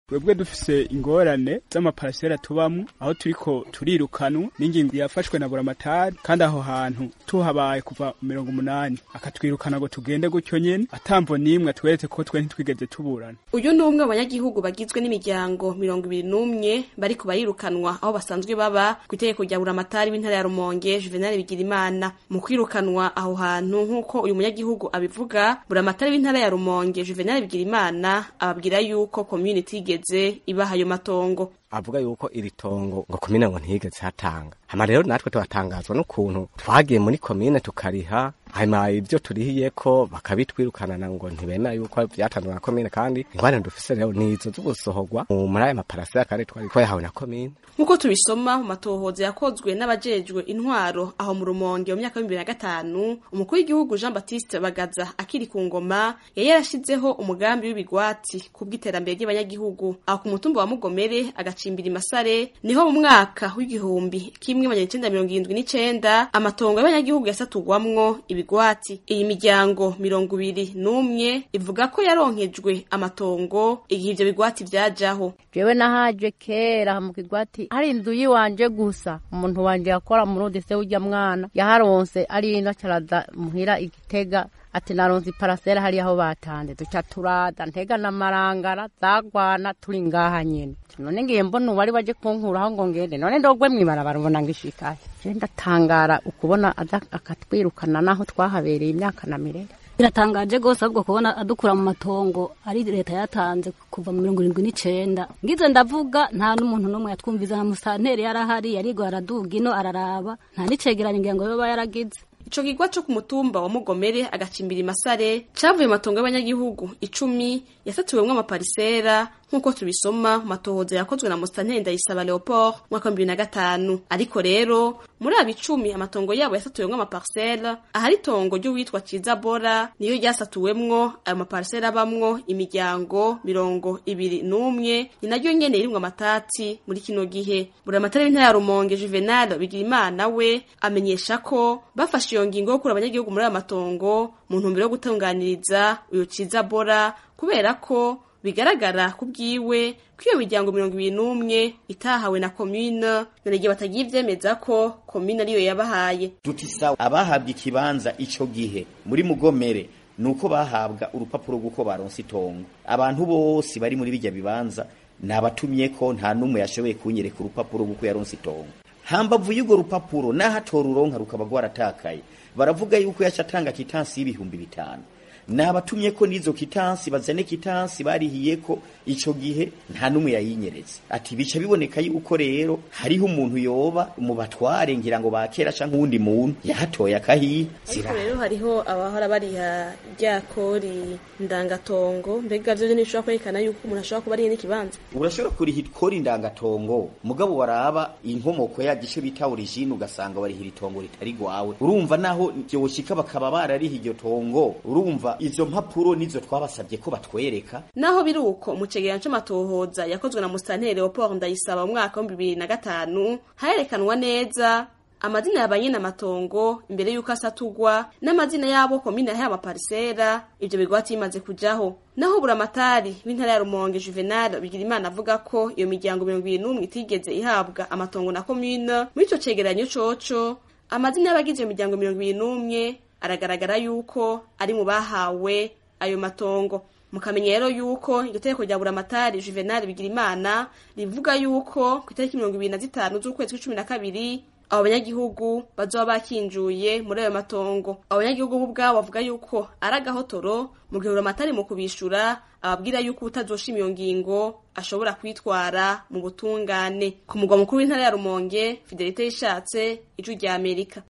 twebwe dufise ingorane z'amaparasera tubamwo aho turiko turirukanwa n'ingingo yafashwe na buramatari kandi aho hantu tuhabaye kuva mirongo umunani akatwirukana ngo tugende gutyo nyene atamvo n'imwe atweretse ko twe ntitwigeze tuburana uyu ni umwe mu banyagihugu bagizwe n'imiryango mirongo ibiri n'umwe bariko barirukanwa aho basanzwe baba ku itegeko rya buramatari w'intara ya rumonge juvenal bigirimana mu kwirukanwa aho hantu nk'uko uyu munyagihugu abivuga buramatari w'intara ya rumonge juvenal bigirimana ababwira yuko community igeze ibaha ayo matongo avuga yuko iri tongo ngo komine ngo ntiyigeze hatanga hama rero natwe tubatangazwa n'ukuntu twagiye muri komine tukariha hanyuma ibyo turihiyeko bakabitwirukanana ngo ntibemera yuko vyatanzwe na komine kandi ingwane dufise rero nizo zo gusohorwa muri aya maparasera kandi twari twayahawe na komine nk'uko tubisoma mu matohoza yakozwe n'abajejwe intwaro aho mu rumonge mu myaka bibiri na gatanu umukuru w'igihugu jean baptiste bagaza akiri ku ngoma yari yarashizeho umugambi w'ibigwati ku bw'iterambere ry'abanyagihugu aho ku mutumba wa mugomere agacimbira imasare niho mu mwaka w'igihumbi kimwe magana icenda mirongo irindwi n'icenda amatongo y'abanyagihugu yasatugwamwo ibigwati iyi miryango mirongo ibiri n'umwe ivuga ko yaronkejwe amatongo igihe ivyo bigwati vyajaho jewe nahaje kera mu kigwati hari inzu yiwanje gusa umuntu wanje yakora murundi se urya mwana yaharonse ari ino caraza muhira igitega ati naronse iparasera hariya aho batanze duca turaza ntega n'amarangara zagwana turi ngaha nyene none ngiye mbona uwari baje kunkuraho ngo ngende none ndogwe mwibarabara ubona ngishikahe je ndatangara ukubona aza akatwirukana naho twahabereye imyaka na mirere biratangaje rwose ahubwo kubona adukura mu matongo ari leta yatanze kuva mu mirongo irindwi n'icenda ngize ndavuga nta n'umuntu n'umwe yatwumviza na musanteri yarahari yarigwa araduga ino araraba nta n'icegeranyo ngira ngo yoba yaragize ico kigwa co ku mutumba wa mugomere agacimbira imasare cavuye mu matongo y'abanyagihugu icumi yasatuwemwo amaparisera nk'uko tubisoma mu matohoza yakozwe na musitanteri ndayisaba leopold mwaka wa bibiri na gatanu ariko rero muri abo icumi amatongo yabo yasatuwemwo amaparisera ahari itongo ry'uwitwa ciza bora niyo ryasatuwemwo ayo maparisera abamwo imiryango mirongo ibiri n'umwe ni naryo nyene irimwo amatati muri kino gihe buramatari w'intara ya rumonge juvenal bigirimana we amenyesha ko bafashe iyo ngingo yo gukura abanyagihugu muri ayo matongo mu ntumbero yo gutunganiriza uyo ciza bora kubera ko bigaragara ku bwiwe ko iyo miryango mirongo ibiri n'umwe itahawe na komine none igihe batagiye ivyemeza ko komine ariyo yabahaye duti sawa abahabwa ikibanza ico gihe muri mugomere nuko bahabwa urupapuro rw'uko baronse itongo abantu bose bari muri bijya bibanza nabatumye ko nta n'umwe yashoboye kunyereka urupapuro rw'uko yaronse itongo hambavu y'urwo rupapuro n'ahatora uronka rukaba rwaratakaye baravuga yuko yaca atanga kitansi y'ibihumbi bitanu nabatumye ko n'izo kitansi bazane kitansi barihiye ko ico gihe nta n'umwe yayinyeretse ati bica biboneka yuko rero hariho umuntu yoba mu batware ngira ngo bakera canke uwundi muntu yahatoye akahiye ariko rero hariho abahora bariha rya kori ndangatongo mbega vyo ntibishobora kwerekana yuko umuntu ashobora kuba ariye n'ikibanza urashobora kuriha ikori ndangatongo mugabo waraba inkomoko ya gice bita origine ugasanga barihira itongo ritari gwawe urumva naho vyoshika bakaba barariha iryo tongo urumva izo mpapuro nizo twabasabye ko batwereka naho biri uko mu cegeranyo c'amatohoza yakozwe na musitanteri leopold ndayisaba mu mwaka wa bibiri na gatanu harerekanwa neza amazina ya banyene amatongo imbere y'uko asatugwa n'amazina y'abo komine yahaye amaparisera ivyo bigwati bimaze kujaho naho buramatari w'intara ya rumonge juvenal bigirimana avuga ko iyo miryango mirongo ibiri n'umwe itigeze ihabwa amatongo na komine muri ico cegeranyo coco amazina y'abagize iyo miryango mirongo ibiri n'umwe aragaragara yuko ari mu bahawe ayo matongo mukamenya rero yuko iryo tegeko rya buramatari juvenal bigirimana rivuga yuko ku itariki mirongo ibiri na zitanu z'ukwezi kw'icumi na kabiri abo banyagihugu bazoba bakinjuye muri ayo matongo abo banyagihugu bo ubwabo bavuga yuko ari agahotoro mu gihe buramatari mu kubishura ababwira yuko utazoshima iyo ngingo ashobora kwitwara mu butungane ku mugwa mukuru w'intara ya rumonge fidelite yishatse ijwi rya amerika